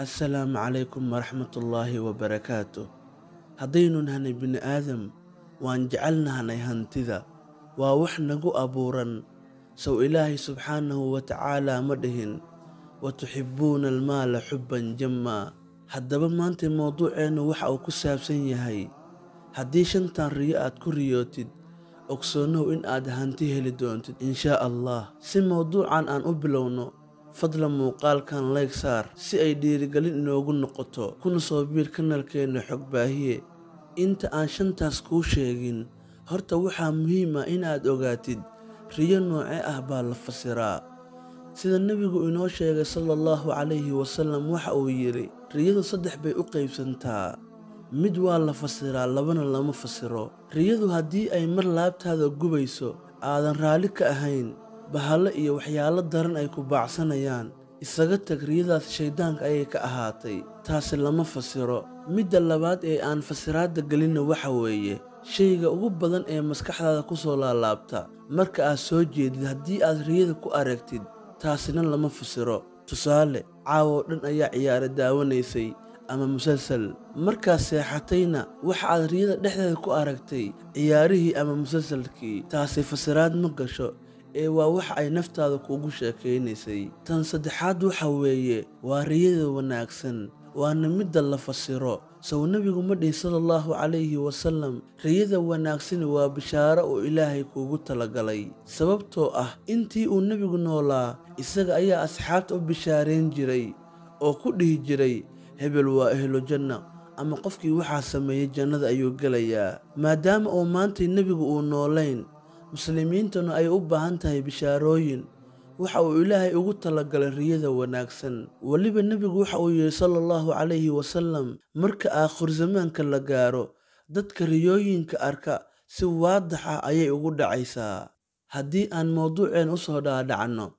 assalaamu calaykum waraxmatullaahi wabarakaatu haddaynu nahnay bini aadam waan jecelnahnay hantida waa wax nagu abuuran sow ilaahay subxaanahu wa tacaalaa ma dhihin wa tuxibbuuna almaala xubban jammaa haddaba maanta mowduuceennu waxa uu ku saabsan yahay haddii shantan riyo aad ku riyootid ogsoonow in aad hanti heli doontid inshaa allah si mowduucan aan u bilowno fadlan muuqaalkan layg saar si ay dhiirigelin inoogu noqoto kuna soo biir kanalkeenna xog baahiye inta aan shantaas kuu sheegin horta waxaa muhiim ah inaad ogaatid riyo noocee ah baa la fasiraa sida nebigu inoo sheegay sala allahu calayhi wasalam waxa uu yidhi riyadu saddex bay u qaybsantaa mid waa la fasiraa labana lama fasiro riyadu haddii ay mar laabtaada gubayso aadan raalli ka ahayn bahallo iyo waxyaalo daran ay ku baacsanayaan isaga tag riyadaas shayddaanka ayay ka ahaatay taasi lama fasiro midda labaad ee aan fasiraadda gelinna waxa weeye shayga ugu badan ee maskaxdaada ku soo laalaabta marka aad soo jeedid haddii aad riyada ku aragtid taasina lama fasiro tusaale caawoo dhan ayaa ciyaaro daawanaysay ama musalsal markaad seexatayna waxa aad riyada dhexdeeda ku aragtay ciyaarihii ama musalsalkii taasi fasiraad ma gasho ee waa waxa ay naftaada kuugu sheekaynaysay tan saddexaad waxa weeye waa riyada wanaagsan waana midda la fasiro sow nebigu ma dhihi sala allahu calayhi wasalam riyada wanaagsani waa bishaaro uu ilaahay kuugu talagalay sababtoo ah intii uu nebigu noolaa isaga ayaa asxaabta u bishaarayn jiray oo ku dhihi jiray hebel waa ehlo janna ama qofkii waxaa sameeyey jannada ayuu gelayaa maadaama uu maantay nebigu uu noolayn muslimiintuna ay u baahan tahay bishaarooyin waxa uu ilaahay ugu talagalay riyada wanaagsan weliba nebigu waxa uu yidhi sala allahu calayhi wasalam marka aakhir zamaanka la gaaro dadka riyooyinka arka si waadax ah ayay ugu dhacaysaa haddii aan mowduuceen u soo dhaadhacno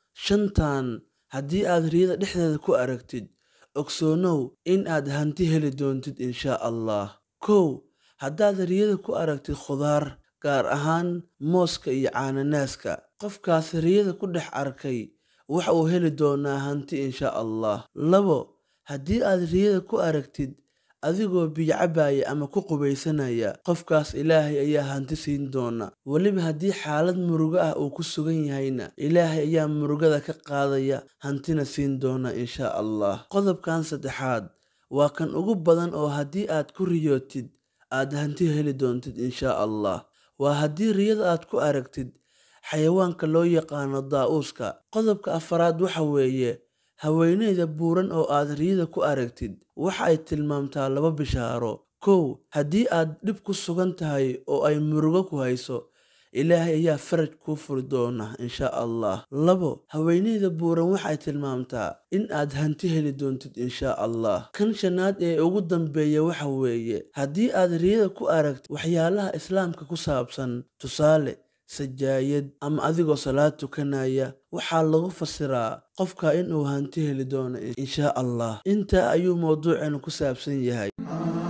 shantan haddii aad riyada dhexdeeda ku aragtid ogsoonow in aad hanti heli doontid inshaa allah kow haddaad riyada ku aragtid khudaar gaar ahaan mooska iyo caananaaska qofkaas riyada ku dhex arkay waxa uu heli doonaa hanti inshaa allah labo haddii aad riyada ku aragtid adigoo biyo cabaya ama ku qubaysanaya qofkaas ilaahay ayaa hanti siin doona weliba haddii xaalad murugo ah uu ku sugan yahayna ilaahay ayaa murugada ka qaadaya hantina siin doona inshaa allah qodobkan saddexaad waa kan ugu badan oo haddii aad ku riyootid aad hanti heli doontid inshaa allah waa haddii riyada aad ku aragtid xayawaanka loo yaqaano daa'uuska qodobka afaraad waxa weeye haweeneyda buuran oo aad riyada ku aragtid waxa ay tilmaamtaa laba bishaaro kow haddii aad dhib ku sugan tahay oo ay murugo ku hayso ilaahay ayaa faraj kuu furi doona inshaa allah labo haweeneyda buuran waxay tilmaamtaa in aad hanti heli doontid inshaa allah kan shanaad ee ugu dambeeya waxa weeye haddii aad riyada ku aragtid waxyaalaha islaamka ku saabsan tusaale sajaayad ama adigoo salaad tukanaya waxaa lagu fasiraa qofka inuu hanti heli doono inshaa allah intaa ayuu mowduuceenu ku saabsan yahay